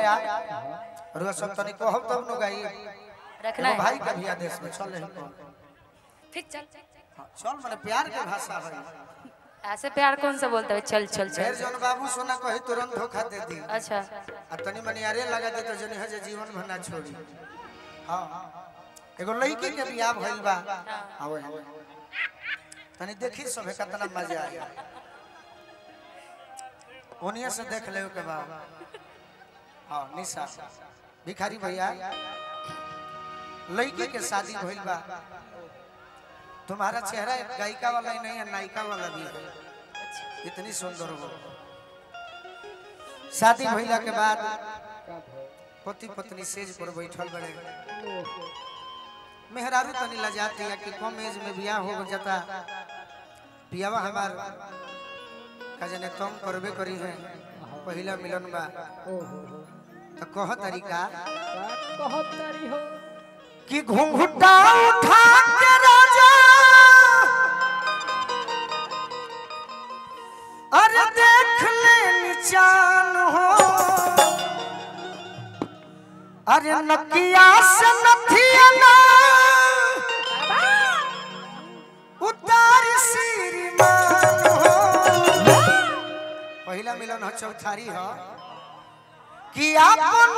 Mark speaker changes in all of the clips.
Speaker 1: या रुआ सब तनी कहब तब न गाई
Speaker 2: रखना
Speaker 1: एगो
Speaker 2: है
Speaker 1: भाई के भी आदेश में चल रही
Speaker 2: ठीक चल
Speaker 1: चल माने प्यार के भाषा है
Speaker 2: ऐसे प्यार कौन सा बोलता है चल चल
Speaker 1: ढेर
Speaker 2: चल
Speaker 1: जन बाबू सोना कही तुरंत धोखा दे दी
Speaker 2: अच्छा
Speaker 1: आ तनी मनी अरे लगा दे तो जनी है जे जीवन भर ना छोड़ी हां एगो लड़की के बियाह भइल बा आवे तनी देखी सभे कितना मजा आया ओनिया से देख ले के बा हां निशा भिखारी भैया लड़की के शादी भइल बा तुम्हारा चेहरा एक गायिका वाला ही नहीं है नायिका वाला भी है इतनी सुंदर हो शादी भइला के बाद पति पत्नी सेज पर बैठल बड़े मेहरारू तनी लजाती है कि कम एज में बियाह हो जाता पियावा हमार का जने तंग करबे करी है पहिला मिलन बा तो कह तरीका कि घूंघटा उठा के राजा अरे देख ले निचान हो अरे नकिया से नथिया ना उतार श्रीमान हो पहिला मिलन हो चौथारी हो कि आपन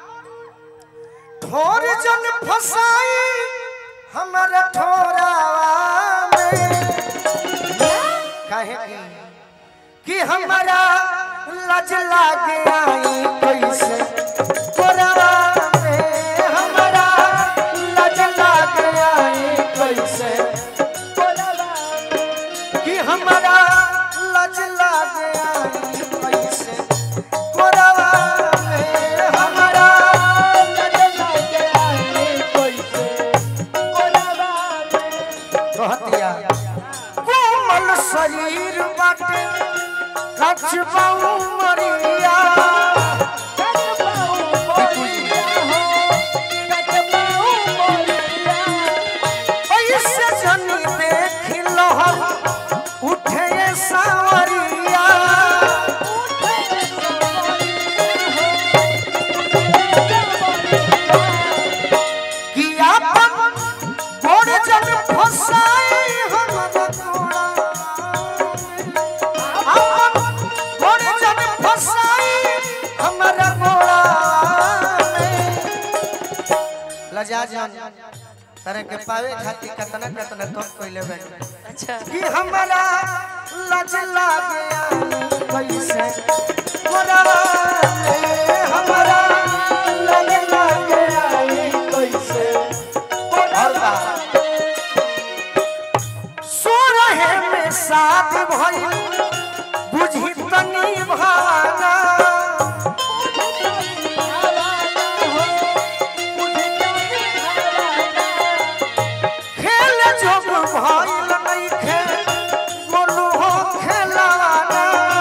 Speaker 1: ठोर जन फसाई हमारा ठोरावा में काहे की कि हमारा लज लागे आई कैसे कोरवा में हमारा लज लागे आई कैसे कोरवा में कि हमारा लज लागे आई कैसे कोरवा में हमारा लज लागे आई कैसे कोरवा में कहतिया कोमल शरीर बाटे कछबाऊ मरिया ऐसे जनी देख लहर उठे सावरिया कि आपन गोड़ जन फसाई हमरा तोड़ा आपन गोड़ जन फसाई हमरा गोड़ा लजा जान तरह के पावे खातिर कितना कितना तो कइले बे
Speaker 2: अच्छा
Speaker 1: कि हमरा लज लागे कैसे गोड़ा हमरा लज लागे कैसे गोड़ा सोरहे में साथ भइल बुझी तनी भाना खेल जोग भइल नइखे गोलू हो खेलाना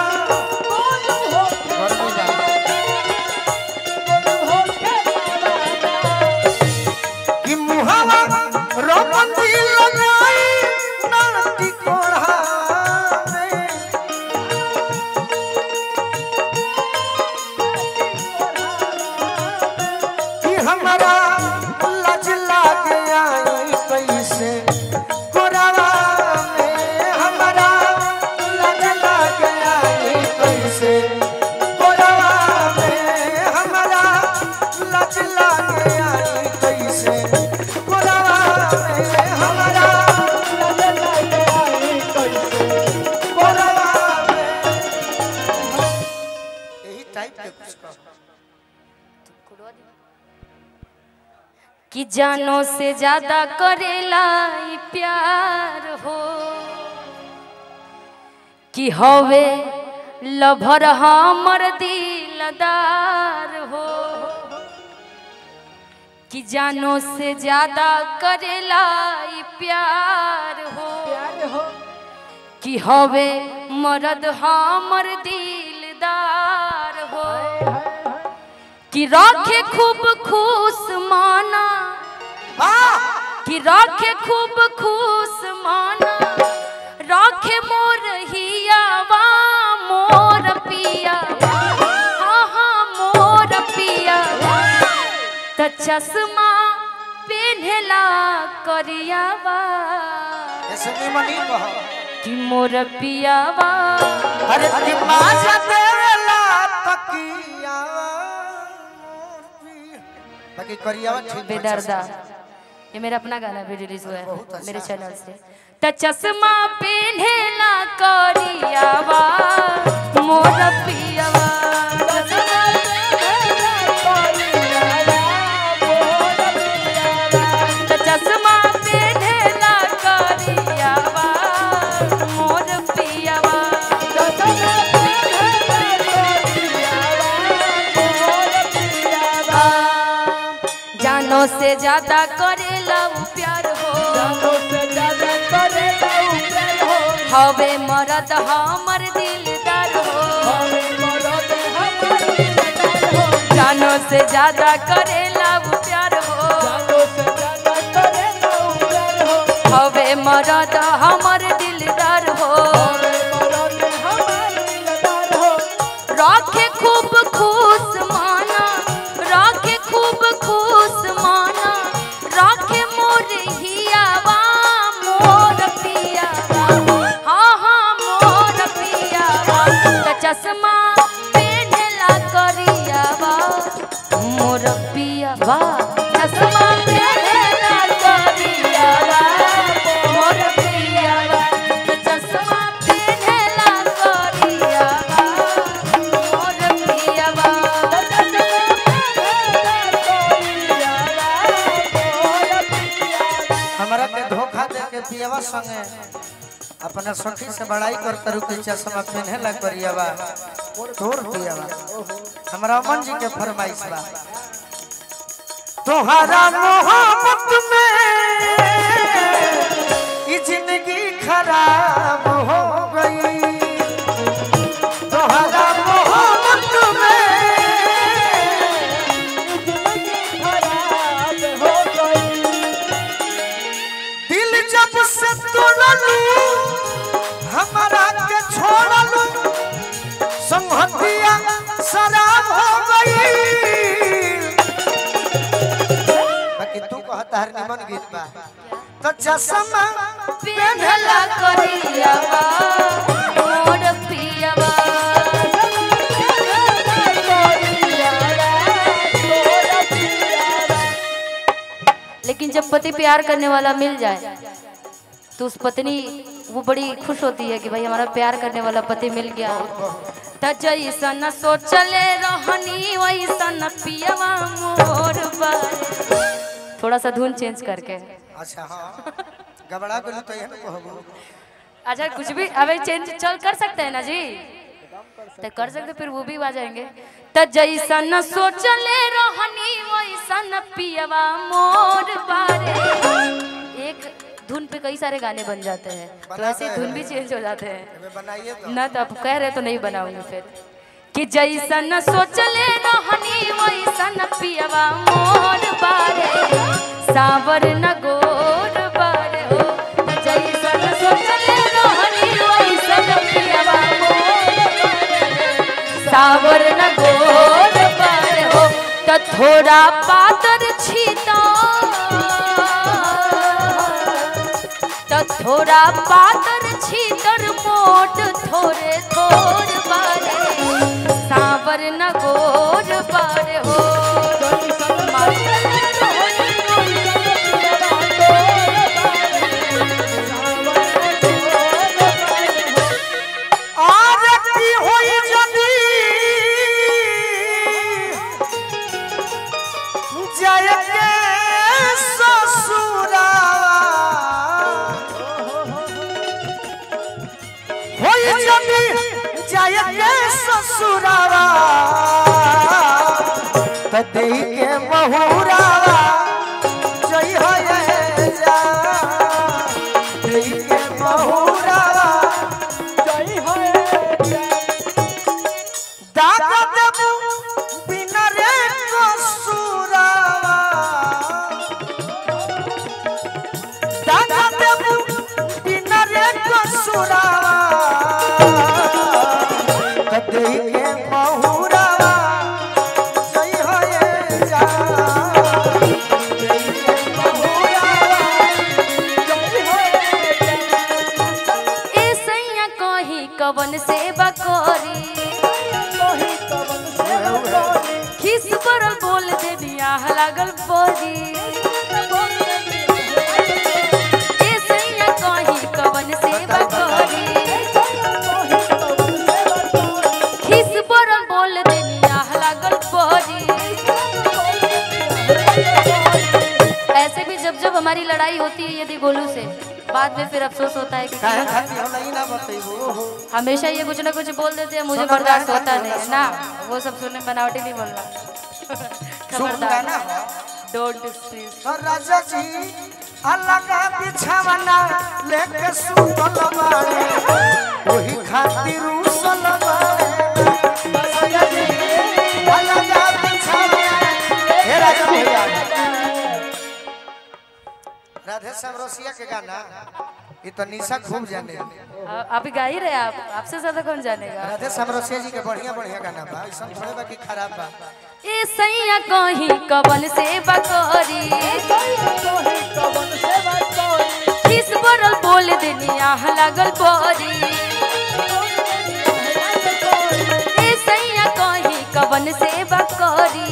Speaker 1: कि मुहावा रोपंती लगाई नाटी कोढ़ा में कि हमरा लज लागे आई कैसे कोरावा में हमरा लज लागे आई कैसे कोरावा में हमरा लज लागे आई कैसे कोरावा में हमरा लज लागे आई कैसे कोरावा में यही टाइप के कुछ कहो
Speaker 2: कि जानो से ज्यादा करेला ई प्यार हो कि हवे लभर हमर दिलदार हो कि जानो से ज्यादा करेला ई प्यार हो कि हवे मरद हमर दिलदार हो कि राखे खूब खुश माना कि राखे खूब खुश माना राखे मोर हियावा मोर पिया हाँ हाँ मोर पिया चश्मा पेन्हला करियावा
Speaker 1: ऐसे निमन ही कहो
Speaker 2: कि मोर पियावा
Speaker 1: अरे दिमाग देला तकिया बाकी करियावा ठीक बा,
Speaker 2: बेदर्दा ये मेरा अपना गाना भी रिलीज हुआ है मेरे चैनल से त चश्मा पेन्हला करियावा मोर पियावा चश्मा त चश्मा पेन्हला करियावा मोर पियावा जानो से ज्यादा करेला उ प्यार हो हवे मरद हमर दिलदार हो जानो से ज्यादा करेला उ प्यार हो हवे मरद हमर दिलदार हो राखे खूब खुश माना राखे खूब खुश माना राखे मोर हियावा मोर पियावा हाँ हाँ मोर पियावा त चश्मा पेन्हला करियावा मोर पियावा चश्मा पेन्हला करियावा मोर पियावा त चश्मा पेन्हला करियावा मोर पियावा
Speaker 1: हमरा के धोखा दे के पियवा संगे अपना सखी से बड़ाई करता रुके चश्मा पहने ला करियावा तोर पियवा हमरा अमन जी के फरमाइश बा तोहरा मोहब्बत में ये जिंदगी खराब हो गई तोहरा मोहब्बत में दिल जब से तोड़लू हमारा के छोड़लू संहतिया शराब हो गई बाकी तू कहता हर निमन गीत बा तो चश्मा
Speaker 2: पेन्हला करियावा मोर पियावा लेकिन जब पति प्यार करने वाला मिल जाए तो उस पत्नी वो बड़ी खुश होती है कि भाई हमारा प्यार करने वाला पति मिल गया त जैसन सोचले रहनी वैसन पियवा मोर बारे थोड़ा सा धुन चेंज करके
Speaker 1: अच्छा हाँ गबड़ा गेलू तो यह कहबू
Speaker 2: अच्छा कुछ भी अबे चेंज चल कर सकते हैं ना जी तो कर सकते फिर वो भी आ जाएंगे त जैसन सोचले रहनी वैसन पियवा मोर बारे एक धुन पे कई सारे गाने बन जाते हैं तो ऐसे ही धुन भी चेंज हो जाते हैं
Speaker 1: हमें बनाइए तो
Speaker 2: ना तो आप कह रहे तो नहीं बनाऊंगी फिर कि जैसन सोचले रहनी वैसन पियवा मोर बारे सावर न गोर बारे हो जैसन सोचले रहनी वैसन पियवा मोर बारे। सावर न गोर बारे हो त थोड़ा पातर छीता त थोड़ा पातर छीतर मोट थोड़े थोड़ बारे सावर न गोर बारे हो
Speaker 1: और की होई जदी जय के ससुरा होई जदी जय के ससुरावा तते के महुरावा जय हो जा तते के महुरावा दादा देबू बिना रे कसुरावा दादा देबू बिना रे कसुरावा कदे के महुरावा जय होए जा
Speaker 2: दिया लागल बोरी ए सैया कहीं कवन से बकोरी खिस बरम बोल दिया लागल बोरी ऐसे भी जब जब हमारी लड़ाई होती है यदि गोलू से बाद में फिर अफसोस होता है कि
Speaker 1: काहे खाती हम नहीं ना बतेबो
Speaker 2: हमेशा ये कुछ ना कुछ बोल देते हैं मुझे
Speaker 1: सुंदर
Speaker 2: बर्दाश्त
Speaker 1: गाना
Speaker 2: होता
Speaker 1: बोल
Speaker 2: नहीं
Speaker 1: रहा
Speaker 2: ना वो सब सुनने बनावटी नहीं बोलना
Speaker 1: शुभ गाना हो
Speaker 2: डोंट
Speaker 1: तो राजा जी अल्लाह का बिछावना लेके सुतल बाड़े वही खातिर उसल बाड़े राजा जी अल्लाह का बिछावना हे राजा भैया राधे श्याम रसिया के गाना ये तो निशा खूब जाने
Speaker 2: आप ही गा ही रहे आप आपसे ज्यादा कौन जानेगा
Speaker 1: राधे श्याम रसिया जी के बढ़िया बढ़िया गाना बा ऐसा थोड़े बा कि खराब बा
Speaker 2: ए सैया कहीं कवन से बकोरी किस बरल बोल देनिया लागल बोरी ए सैया कहीं कवन से बकोरी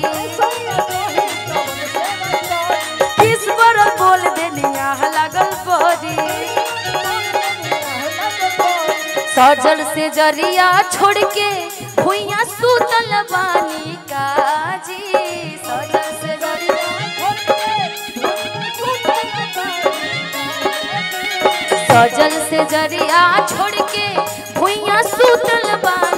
Speaker 2: किस बरल बोल देनिया लागल बोरी सजल से जरिया छोड़ के भुइया सुतल बानी काजी सजल से जरिया सजल से जरिया छोड़ के भुइया सुतल बानी